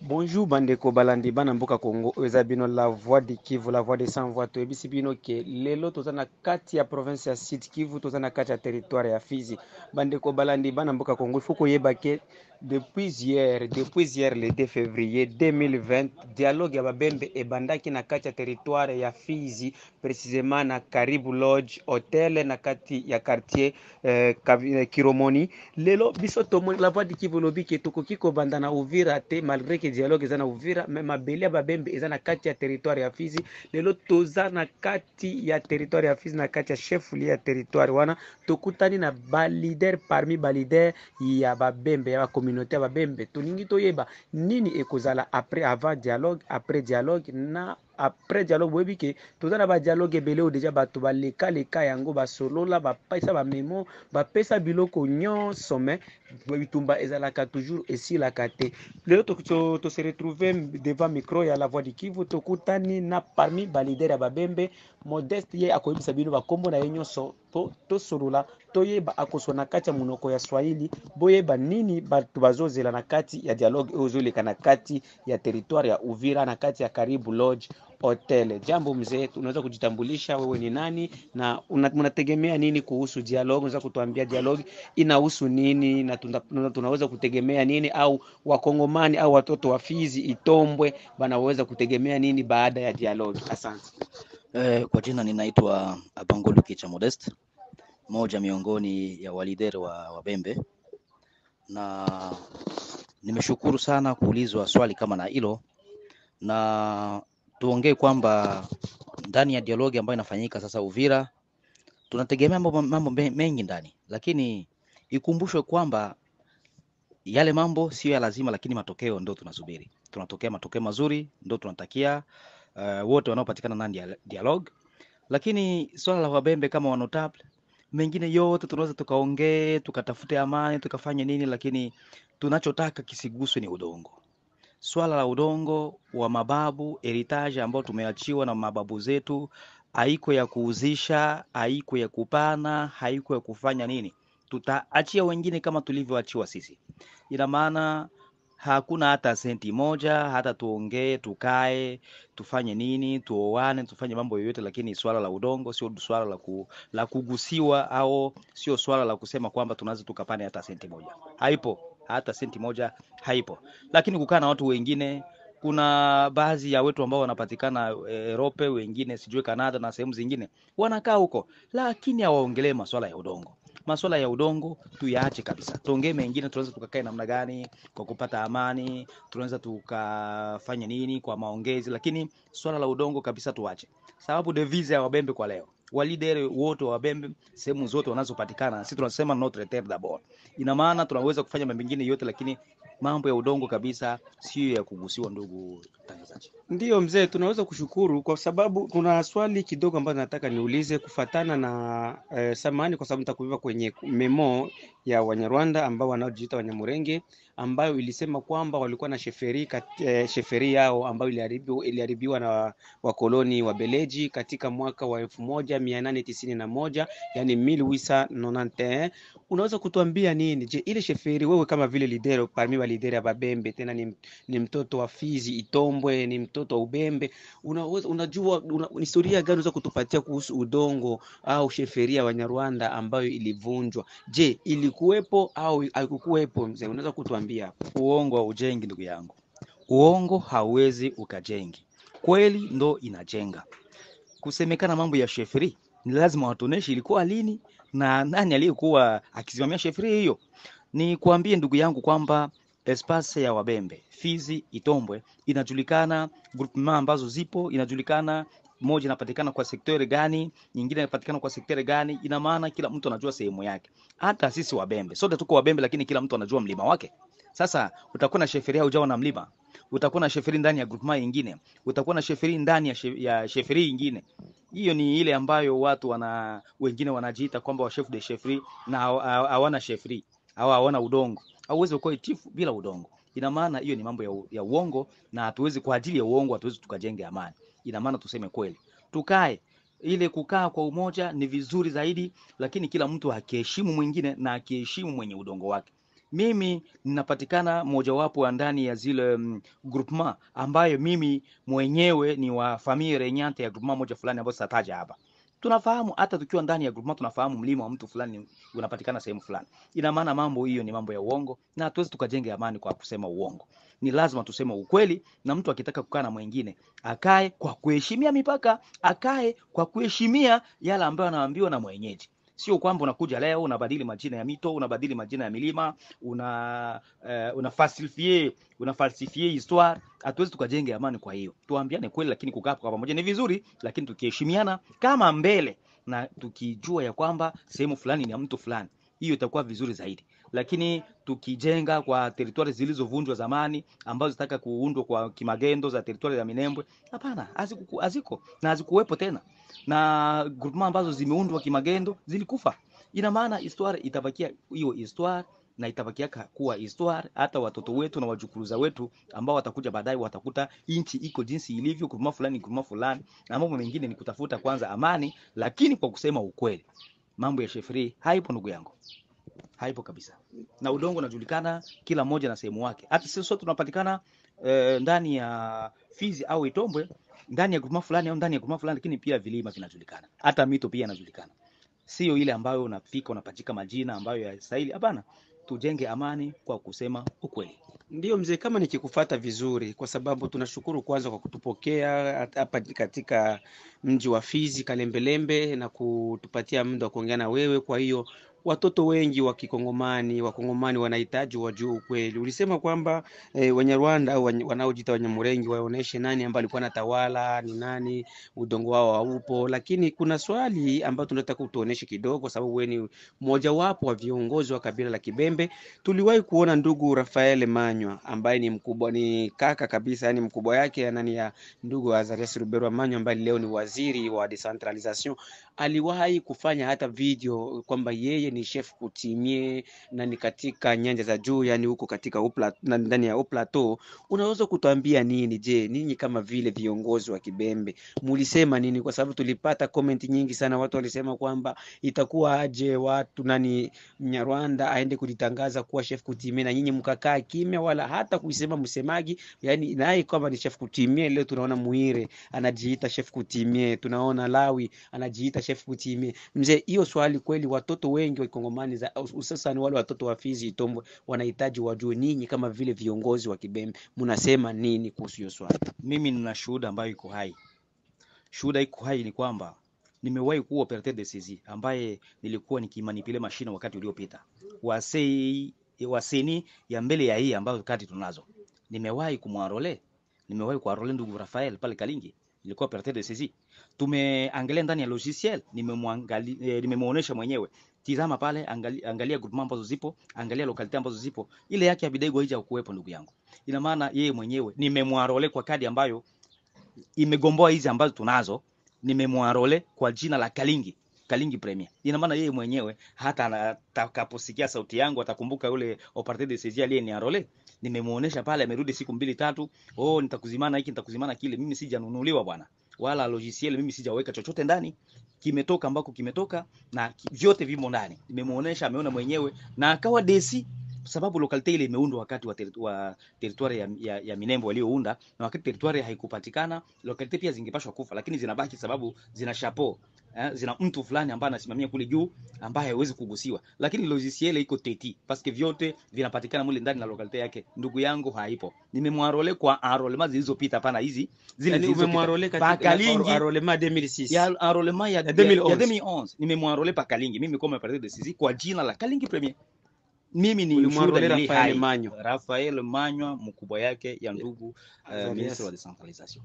bonjour bandeko balandi bana mboka congo oyo eza bino la voix de kivu la voix de sans voix toyebisi bino ke lelo toza na kati ya province ya sud kivu toza na kati ya territoire ya fizi bandeko balandi bana mboka congo ifo koyeba ke depuis hier depuis hier le 2 février 2020 dialogue ya babembe ebandaki na kati ya territoire ya fizi précisément na karibu lodge hotel na kati ya quartier eh, kiromoni lelo biso tomoni la voix de kivu elobi ke tokoki kobanda na uvira te malgré ke dialogue eza na uvira me mabele ya babembe eza na kati ya territoire ya fizi lelo toza na kati ya territoire ya fizi na kati ya cheflie ya territoire wana tokutani na balider parmi balider ya babembe ya bacommunauté ya babembe tolingi toyeba nini ekozala après avant dialogue après dialogue na après dialogue boyebi ke toza na badialogue ebele oyo deja bato balekaleka yango basolola bapesa bamemo bapesa biloko nyonso me bitumba ezalaka toujours esilaka te lelo tose retrouve devant micro ya la voix du kivu tokutani na parmi balider ya babembe modeste ye akoyebisa bino bakombo na ye nyonso po tosolola toyeba akozwa na kati ya monoko ya swahili boyeba nini bato bazozela na kati ya dialogue oyo ezoleka na kati ya territoire ya uvira na kati ya karibu lodge hotel jambo mzee unaweza kujitambulisha wewe ni nani na unategemea nini kuhusu dialogue unaweza kutuambia dialogue inahusu nini na tuna, tunaweza kutegemea nini au wakongomani au watoto wa fizi itombwe wanaweza kutegemea nini baada ya dialogue asante Eh, kwa jina ninaitwa Abangolu Kicha Modest, moja miongoni ya walider wa Wabembe, na nimeshukuru sana kuulizwa swali kama na hilo, na tuongee kwamba ndani ya dialogi ambayo inafanyika sasa Uvira tunategemea mambo, mambo mengi ndani, lakini ikumbushwe kwamba yale mambo sio ya lazima, lakini matokeo ndio tunasubiri. Tunatokea matokeo mazuri, ndio tunatakia uh, wote wanaopatikana ndani ya dialogue. Lakini swala la wabembe kama wanotable, mengine yote tunaweza tukaongee, tukatafute amani, tukafanye nini, lakini tunachotaka kisiguswe ni udongo. Swala la udongo wa mababu, heritage ambao tumeachiwa na mababu zetu, haiko ya kuuzisha, haiko ya kupana, haiko ya kufanya nini, tutaachia wengine kama tulivyoachiwa sisi. Ina maana hakuna hata senti moja, hata tuongee, tukae, tufanye nini, tuoane, tufanye mambo yoyote, lakini swala la udongo sio swala la, ku, la kugusiwa au sio swala la kusema kwamba tunaweza tukapane hata senti moja. Haipo, hata senti moja haipo. Lakini kukaa na watu wengine, kuna baadhi ya wetu ambao wanapatikana Europe, wengine sijui Kanada na sehemu zingine wanakaa huko, lakini hawaongelee masuala ya udongo masuala ya udongo tuyaache kabisa, tuongee mengine. Tunaweza tukakae namna gani kwa kupata amani, tunaweza tukafanya nini kwa maongezi, lakini swala la udongo kabisa tuache, sababu devise ya wabembe kwa leo, walidere wote wa wabembe sehemu zote wanazopatikana, sisi tunasema notre terre d'abord. Ina maana tunaweza kufanya mambo mengine yote, lakini mambo ya udongo kabisa sio ya kugusiwa. Ndugu mtangazaji, Ndiyo mzee, tunaweza kushukuru kwa sababu kuna swali kidogo ambayo nataka niulize kufatana na eh, samani kwa sababu nitakuiva kwenye memo ya Wanyarwanda ambao wanaojiita Wanyamurenge ambayo ilisema kwamba walikuwa na sheferi kat, eh, sheferi yao ambayo iliharibiwa, iliharibiwa na wakoloni wa Beleji katika mwaka wa elfu moja mia nane tisini na moja yani 1891. Unaweza kutuambia nini? Je, ile sheferi wewe kama vile lidero parmi wa lideri ya Babembe tena ni, ni mtoto wa Fizi Itombwe ni mtoto wa Ubembe, unaweza unajua una, historia gani unaweza kutupatia kuhusu udongo au sheferia Wanyarwanda ambayo ilivunjwa? Je, ilikuwepo au haikukuwepo? Mzee, unaweza kutuambia hapo? uongo haujengi ndugu yangu, uongo hauwezi ukajengi, kweli ndo inajenga. Kusemekana mambo ya sheferi ni lazima watuoneshe ilikuwa lini na nani aliyekuwa akisimamia sheferi hiyo. Ni kuambie ndugu yangu kwamba espace ya Wabembe Fizi Itombwe inajulikana, groupement ambazo zipo inajulikana, moja inapatikana kwa sektori gani, nyingine inapatikana kwa sektori gani. Ina maana kila mtu anajua sehemu yake. Hata sisi Wabembe sote tuko Wabembe, lakini kila mtu anajua mlima wake. Sasa utakuwa na sheferi hujawa na mlima, utakuwa na sheferi ndani ya groupement nyingine, utakuwa na sheferi ndani ya, she, ya sheferi nyingine. Hiyo ni ile ambayo watu wana wengine wanajiita kwamba wa chef de sheferi na hawana sheferi au hawana udongo. Hauwezi kuwa itifu bila udongo. Ina maana hiyo ni mambo ya, ya uongo, na hatuwezi kwa ajili ya uongo hatuwezi tukajenge amani. Ina maana tuseme kweli, tukae ile kukaa kwa umoja ni vizuri zaidi, lakini kila mtu akiheshimu mwingine na akiheshimu mwenye udongo wake. mimi ninapatikana mojawapo ya ndani ya zile mm, groupement ambayo mimi mwenyewe ni wa familia renyante ya groupement moja fulani ambayo sitataja hapa. Tunafahamu hata tukiwa ndani ya groupement tunafahamu mlima wa mtu fulani unapatikana sehemu fulani. Ina maana mambo hiyo ni mambo ya uongo na hatuwezi tukajenge amani kwa kusema uongo. Ni lazima tuseme ukweli, na mtu akitaka kukaa na mwingine akae kwa kuheshimia mipaka, akae kwa kuheshimia yale ambayo anaambiwa na mwenyeji. Sio kwamba unakuja leo unabadili majina ya mito, unabadili majina ya milima, una uh, una falsifie una falsifie histoire. Hatuwezi tukajenge amani. Kwa hiyo tuambiane kweli, lakini kukaa kwa pamoja ni vizuri, lakini tukiheshimiana kama mbele na tukijua ya kwamba sehemu fulani ni ya mtu fulani, hiyo itakuwa vizuri zaidi. Lakini tukijenga kwa teritwari zilizovunjwa zamani ambazo zitaka kuundwa kwa kimagendo za teritwari ya Minembwe, hapana, haziko haziko na hazikuwepo tena, na groupement ambazo zimeundwa kimagendo zilikufa. Ina maana histoire itabakia hiyo histoire na itabakia ka- kuwa histoire. Hata watoto wetu na wajukuruza wetu ambao watakuja baadaye watakuta inchi iko jinsi ilivyo, groupement fulani groupement fulani, na mambo mengine ni kutafuta kwanza amani, lakini kwa kusema ukweli, mambo ya shefri haipo ndugu yangu, haipo kabisa. Na udongo unajulikana kila mmoja na sehemu wake. Hata sisi sote tunapatikana eh, ndani ya Fizi au Itombwe, ndani ya groupement fulani au ndani ya groupement fulani, lakini pia vilima vinajulikana, hata mito pia inajulikana, sio ile ambayo unafika unapachika majina ambayo yastahili. Hapana, tujenge amani kwa kusema ukweli. Ndiyo mzee, kama nikikufata vizuri, kwa sababu tunashukuru kwanza kwa kutupokea hat- hapa katika mji wa Fizi Kalembelembe na kutupatia muda wa kuongea na wewe. Kwa hiyo watoto wengi wa Kikongomani, Wakongomani wanahitaji wajue ukweli. Ulisema kwamba eh, Wanyarwanda au wenye- wanaojiita Wanyamurengi waoneshe nani ambaye alikuwa anatawala, ni nani, udongo wao haupo, lakini kuna swali ambayo tunataka utuoneshe kidogo, kwa sababu wewe ni mmojawapo wa viongozi wa kabila la Kibembe. Tuliwahi kuona ndugu Rafael Manywa ambaye ni mkubwa, ni kaka kabisa, yani mkubwa yake ya nani ya ndugu Azarias Ruberwa Manywa ambaye leo ni waziri wa decentralisation. Aliwahi kufanya hata video kwamba yeye ni chef kutimie na ni katika nyanja za juu, yani huko katika upla, na- ndani ya plateau. Unaweza kutuambia nini? Je, ninyi kama vile viongozi wa Kibembe mulisema nini? Kwa sababu tulipata comment nyingi sana, watu walisema kwamba itakuwa aje watu nani Mnyarwanda aende kujitangaza kuwa chef kutimie na nyinyi mkakaa kimya, wala hata kuisema msemaji, yani naye kwamba ni chef kutimie. Leo tunaona Muire anajiita chef kutimie, tunaona Lawi anajiita chef kutimie. Mzee, hiyo swali kweli, watoto wengi wa Kongomani za hususan wale watoto wa Fizi Itombwe wanahitaji wajue, ninyi kama vile viongozi wa Kibembe mnasema nini kuhusu hiyo swali? Mimi nina shuhuda ambayo iko hai. Shuhuda iko hai ni kwamba nimewahi kuwa operateur de saisie ambaye nilikuwa nikimanipule mashine wakati uliopita wasei waseni ya mbele ya hii ambazo kati tunazo. Nimewahi kumwarole, nimewahi kuarole ndugu Rafael pale Kalingi, nilikuwa operateur de saisie. Tumeangalia ndani ya logiciel, nimemwangalia eh, nimemuonesha mwenyewe. Tizama pale, angalia, angalia groupement ambazo zipo, angalia lokalite ambazo zipo. Ile yake ya Bidego haija kuwepo ndugu yangu. Ina maana yeye mwenyewe nimemwarole kwa kadi ambayo imegomboa hizi ambazo tunazo, nimemwarole kwa jina la Kalingi Kalingi Premier. Ina maana yeye mwenyewe hata atakaposikia sauti yangu atakumbuka yule operateur de saisie aliyeniarole. Nimemuonesha pale, amerudi siku mbili tatu, oh, nitakuzimana hiki nitakuzimana kile. Mimi sijanunuliwa bwana, wala logiciel mimi sijaweka chochote ndani, kimetoka ambako kimetoka na ki- vyote vimo ndani. Nimemuonesha, ameona mwenyewe na akawa desi sababu lokalite ile imeundwa wakati wa, teri, wa teritwari ya, ya, ya Minembo waliounda, na wakati teritwari haikupatikana, lokalite pia zingepashwa kufa, lakini zinabaki sababu zina chapeau eh, zina mtu fulani ambaye anasimamia kule juu ambaye hawezi kugusiwa, lakini logiciel iko teti paske vyote vinapatikana mule ndani na lokalite yake. Ndugu yangu haipo, nimemwarole kwa enrollment zilizopita, pana hizi zile Yani zilizopita umemwarole pa katika Kalingi arolema 2006 ya enrollment ya, Ya ya, 2011. ya 2011 nimemwarole pa Kalingi, mimi kama operateur de saisie kwa jina la Kalingi Premier. Mimi ni ulimwarole ushuhuda nili Rafael hai. Manyo. Rafael Manywa mkubwa yake ya ndugu uh, Azarias. ministre wa decentralisation.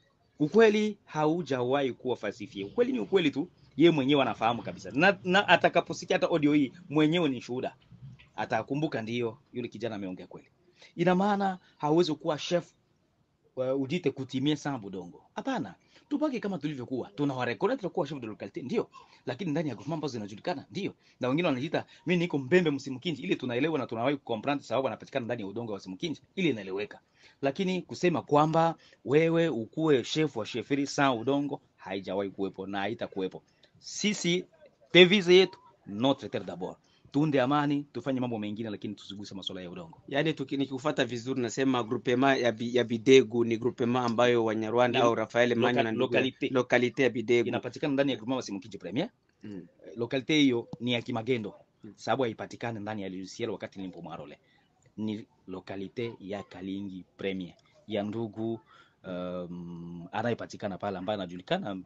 Ukweli haujawahi kuwa falsifie. Ukweli ni ukweli tu, ye mwenyewe anafahamu kabisa, na, na atakaposikia hata audio hii mwenyewe ni shuhuda, atakumbuka ndiyo yule kijana ameongea kweli. Ina maana hauwezi kuwa chef uh, ujite kutimie sana budongo. Hapana, tubaki kama tulivyokuwa, tuna warekodi tutakuwa chef de localité ndio, lakini ndani ya groupement ambazo zinajulikana ndio, na wengine wanajiita mimi niko Mbembe Msimkinji, ile tunaelewa na tunawahi kucomprehend sababu anapatikana ndani ya udongo wa Msimkinji, ile inaeleweka. Lakini kusema kwamba wewe ukuwe chef wa sheferi saa udongo haijawahi kuwepo na haitakuwepo. Sisi devise yetu notre terre d'abord, tuunde amani, tufanye mambo mengine, lakini tusiguse masuala ya udongo. Yaani tuki- nikikufuata vizuri nasema groupement ya, bi, ya Bidegu ni groupement ambayo Wanyarwanda Ni au Rafael Manyo loka- na ndugu yake- lokalite. lokalite ya Bidegu. Inapatikana ndani ya groupement Basimukiji Premier. Mm. Lokalite hiyo ni ya Kimagendo, Mm. sababu haipatikani ndani ya Lusiel wakati nipo Mwarole. Ni lokalite ya Kalingi Premier ya ndugu um, anayepatikana pale ambaye anajulikana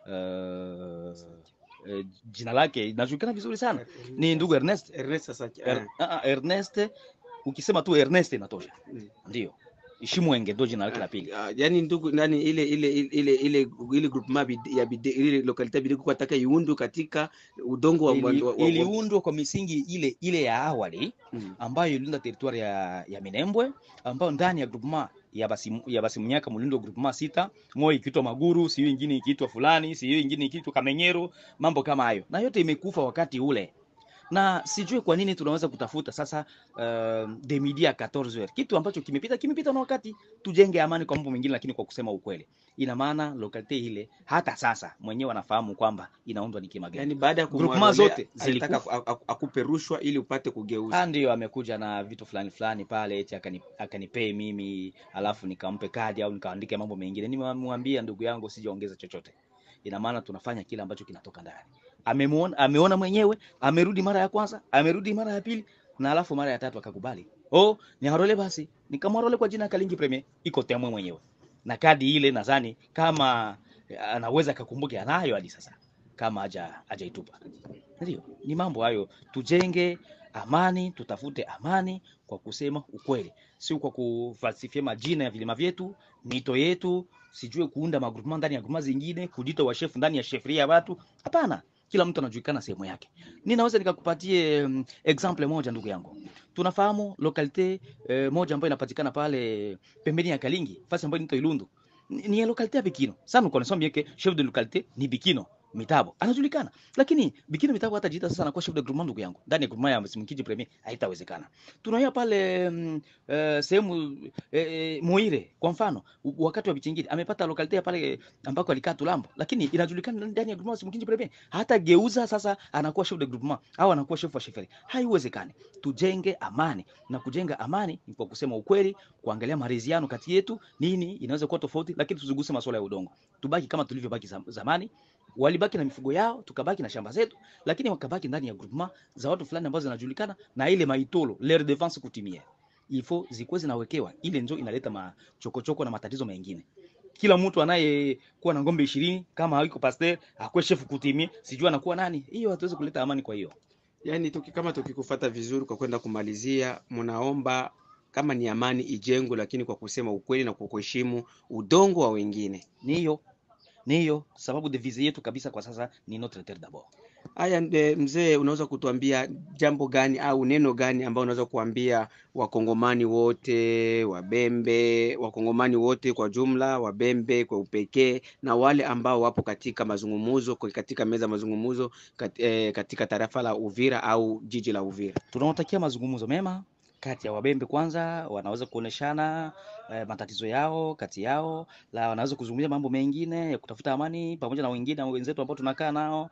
uh, eh, jina lake inajulikana vizuri sana ni ndugu Ernest. Ernest sasa Er, ah, ah, Ernest, ukisema tu Ernest inatosha, Mm. ndio Ishimwenge ndio jina lake la pili. Ah, yaani ndugu nani ile ile ile ile ile ile groupement bide- ya bide, ile lokalite ya Bidegu kwa taka iundu katika udongo wa, wa, Ili- wa, wa, Iliundwa kwa misingi ile ile ya awali Mm. ambayo iliunda teritwari ya, ya Minembwe ambayo ndani ya groupement ya basi ya Basimunyaka mulindo groupement sita, moja ikiitwa Maguru, siyo ingine ikiitwa fulani, siyo ingine ikiitwa Kamenyero, mambo kama hayo, na yote imekufa wakati ule na sijui kwa nini tunaweza kutafuta sasa uh, de midi à 14 heures, kitu ambacho kimepita kimepita na wakati. Tujenge amani kwa mambo mengine, lakini kwa kusema ukweli, ina maana lokalite ile hata sasa mwenyewe anafahamu kwamba inaundwa ni Kimagendo. Yaani baada ya Groupement kumwondolea, zote alitaka zilikufa. aku- aku- akupe rushwa ili upate kugeuza. Ah, ndio amekuja na vitu fulani fulani pale eti akani, akanipei mimi alafu nikampe kadi au nikaandike mambo mengine. Nimemwambia ndugu yangu sijaongeza chochote. Ina maana tunafanya kile ambacho kinatoka ndani. Amemuona, ameona mwenyewe, amerudi mara ya kwanza, amerudi mara ya pili na alafu mara ya tatu akakubali. Oh, ni harole basi. Nikamwarole kwa jina Kalingi Premier iko temwe mwenyewe. Na kadi ile nadhani kama eh, anaweza akakumbuke anayo hadi sasa kama haja hajaitupa. Ndio, ni mambo hayo. Tujenge amani, tutafute amani kwa kusema ukweli, sio kwa kufalsifia majina ya vilima vyetu, mito yetu, sijue kuunda magrupema ndani ya grupema zingine, kujita washefu ndani ya shefria ya watu. Hapana, kila mtu anajulikana sehemu yake. Ninaweza nikakupatie um, example moja ndugu yangu. Tunafahamu lokalite eh, moja ambayo inapatikana pale pembeni ya Kalingi, fasi ambayo inaitwa Ilundu. Ni, ni ya lokalite ya Bikino. Sasa nous connaissons bien que chef de localité ni Bikino Mitabo. Anajulikana. Lakini Bikino Mitabo hata jita sasa anakuwa chef de groupement ndugu yangu. Ndani ya groupement ya Msimkiji Premier haitawezekana. Tunaona pale mm, eh, sehemu eh, eh, Muire kwa mfano u- wakati wa Bichingiri amepata lokalite ya pale ambako alikaa Tulambo, lakini inajulikana ndani ya groupement ya Msimkiji Premier hata geuza sasa anakuwa chef de groupement au anakuwa chef wa sheferi. Haiwezekani. Tujenge amani na kujenga amani ni kwa kusema ukweli, kuangalia maridhiano kati yetu, nini inaweza kuwa tofauti, lakini tusiguse masuala ya udongo. Tubaki kama tulivyobaki zam- zamani. Walibaki na mifugo yao, tukabaki na shamba zetu, lakini wakabaki ndani ya groupement za watu fulani ambazo zinajulikana na ile maitolo leur defense kutimia. Ifo zikuwe zinawekewa, ile ndio inaleta machokochoko na matatizo mengine. Kila mtu anayekuwa na ng'ombe ishirini kama hayuko pasteur akuwe chef kutimia, sijui anakuwa nani. Hiyo hatuwezi kuleta amani. Kwa hiyo Yaani tuki, kama tukikufata vizuri kwa kwenda kumalizia, mnaomba kama ni amani ijengwe, lakini kwa kusema ukweli na kwa kuheshimu udongo wa wengine. ni hiyo ni hiyo sababu devise yetu kabisa kwa sasa ni notre terre d'abord. Haya, e, mzee, unaweza kutuambia jambo gani au neno gani ambao unaweza kuambia wakongomani wote, wabembe, wakongomani wote kwa jumla, wabembe kwa upekee, na wale ambao wapo katika mazungumzo, kwa- katika meza ya mazungumzo kat, e, katika tarafa la Uvira au jiji la Uvira? Tunawatakia mazungumzo mema kati ya wabembe kwanza, wanaweza kuoneshana eh, matatizo yao kati yao, la wanaweza kuzungumzia mambo mengine ya kutafuta amani pamoja na wengine wenzetu ambao tunakaa nao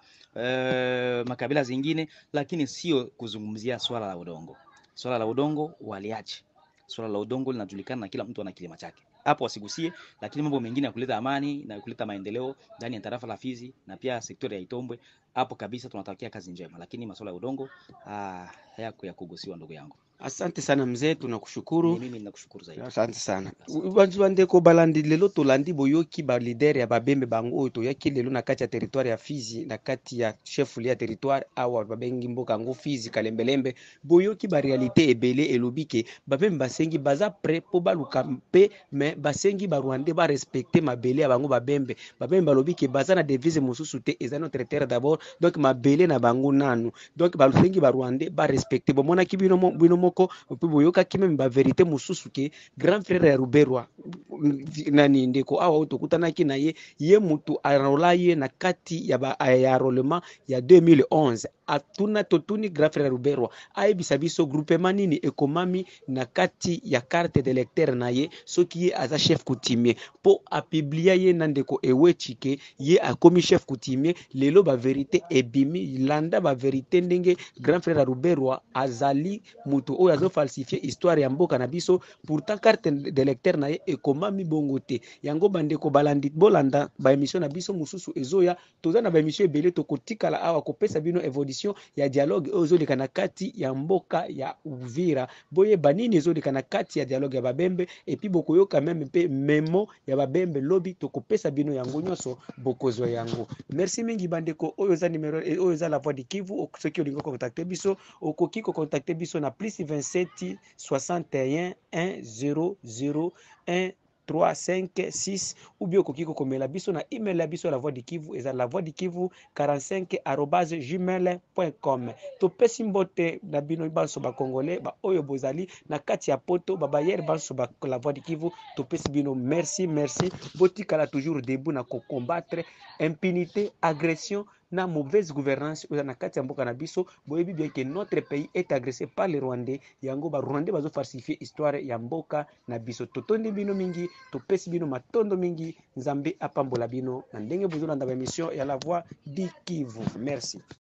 eh, makabila zingine, lakini sio kuzungumzia swala la udongo. Swala la udongo waliache. Swala la udongo linajulikana na kila mtu ana kilima chake, hapo wasigusie, lakini mambo mengine ya kuleta amani na kuleta maendeleo ndani ya tarafa la Fizi na pia sekta ya Itombwe, hapo kabisa tunatakia kazi njema, lakini masuala ya udongo ah, hayako ya kugusiwa, ndugu yangu. Asante sana mzee, Ni tunakushukuru. mimi ninakushukuru zaidi. asante sana bantu bandeko balandi lelo tolandi boyoki balidere ya babembe bango oyo toyaki lelo na kati ya territoire ya fizi na kati ya chefuli ya territoire awa babengi mboka yango fizi kalembelembe boyoki barealité ebele elobi ke babembe basengi baza pre mpo baluka mpe me basengi barwandais barespecte mabele ya bango babembe babembe balobi ke baza na devise mosusu te eza notre terre d'abord donc mabele na bango nanu donc basengi barwandais barespecte bomonaki bino mo- bino moko mpe boyokaki meme baverité mosusu ke grand frère ya ruberwa nani ndeko awa oyo tokutanaki na ye ye mutu arola ye na kati ya, ba, ya enrôlement ya 2011 atuna totuni grand frère ruberwa ayebisa biso groupement nini ekomami na kati ya carte de lecteur na ye soki ye aza chef coutumier mpo apiblia ye na ndeko ewecike ye akomi chef coutumier lelo baverité ebimi landa baverité ndenge grand frère ruberwa azali moto oyo azofalsifie histoire ya mboka na biso pourtant carte de lecteur na ye ekomami bongo te yango bandeko balandi bolanda baémission na biso mosusu ezoya toza na baémission ebele tokotikala awa kopesa bino évolution ya dialogue oyo ezoleka na kati ya mboka ya uvira boyeba nini ezoleka na kati ya dialogue ya babembe epuis bokoyoka meme mpe memo ya babembe lobi tokopesa bino yango nyonso bokozwa yango merci mingi bandeko oyo eza numero oyo eza la voix du kivu soki olingi kocontacte biso okoki kocontacte biso na plus 27 61 1 0 1 3 5 6 ou bien okoki kokomela biso na email ya biso la voix du kivu eza la voix du kivu 45 arobase gmail com topesi mbote na bino banso bacongolais baoyo bozali na kati ya poto babayere banso ba la voix du kivu topesi bino merci merci botikala toujours debout na kocombattre impunité agression na mauvaise gouvernance oyo na kati ya mboka na biso boyebi bien ke notre pays est agressé par les rwandais yango barwandais bazofalsifie histoire ya mboka na biso totondi bino mingi topesi bino matondo mingi nzambe apambola bino na ndenge bozolanda baémission ya la voix du kivu merci